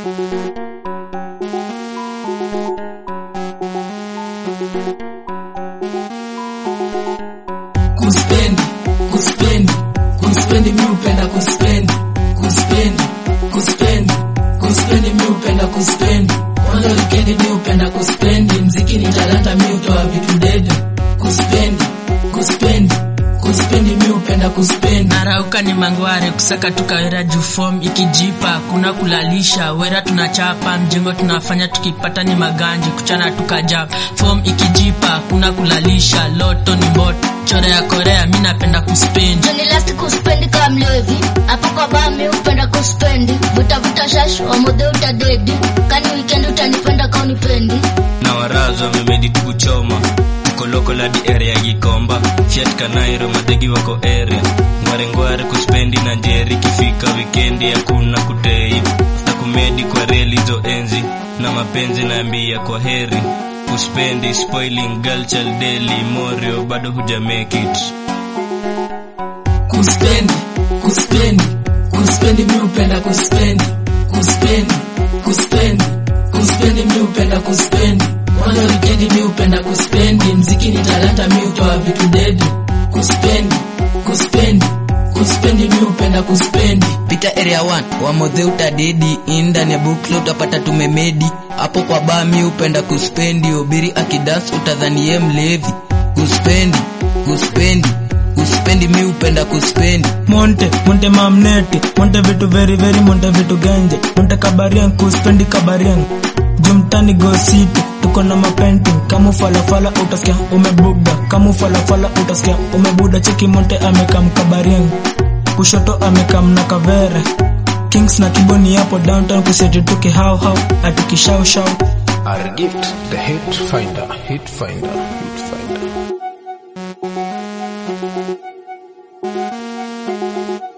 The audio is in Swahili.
kuspendi kuspendi kuspendi mi upenda kuspendi kuspendi kuspendi kuspendi mi upenda kuspendi kwanza wikendi mi upenda kuspendi mziki ni talanta mi utoa vitu dede kuspendi kuspendi kuspendi mi upenda kuspendi narauka ni mangware kusaka tukawera juu form ikijipa kuna kulalisha wera tunachapa mjengo tunafanya tukipata ni maganji kuchana tukajapa form ikijipa kuna kulalisha loto ni moto chora ya korea mi napenda kuspendi Juni last kuspendi kama mlevi hapo kwa baa mi upenda kuspendi vuta vuta shash wamodhe utadedi kani weekend utanipenda ka unipendi na warazo wamemedi tukuchoma ukoloko ladi area ya gikomba fiat kanairo madegi wako area ngwarengware kuspendi na njeri kifika wikendi hakuna kutei na kumedi kwa reli zo enzi na mapenzi naambia kwa heri kuspendi spoiling girl child daily morio bado huja make it kuspendi kuspendi kuspendi mi upenda kuspendi kuspendi kuspendi kuspendi mi upenda kuspendi kwanza wikendi mi upenda kuspendi mziki ni talanta mi utoa vitu dede kuspendi kuspendi kuspendi mi upenda kuspendi pita area 1 wamodhe utadedi indani ya bukla utapata tumemedi hapo kwa baa mi upenda kuspendi obiri akidas utadhanie mlevi kuspendi kuspendi kuspendi mi upenda kuspendi monte monte mamneti monte vitu very very monte vitu genje monte kabarian kuspendi kabarian jumtani gositi tuko na mapainting kama falafala utasikia umebugda kama falafala utasikia umebuda cheki monte amekam kabarian kushoto amekam na kavere kings na kiboni hapo downtown kuseti tuki hau hau atikishau shau Our gift, the hit finder, hit finder, hit finder.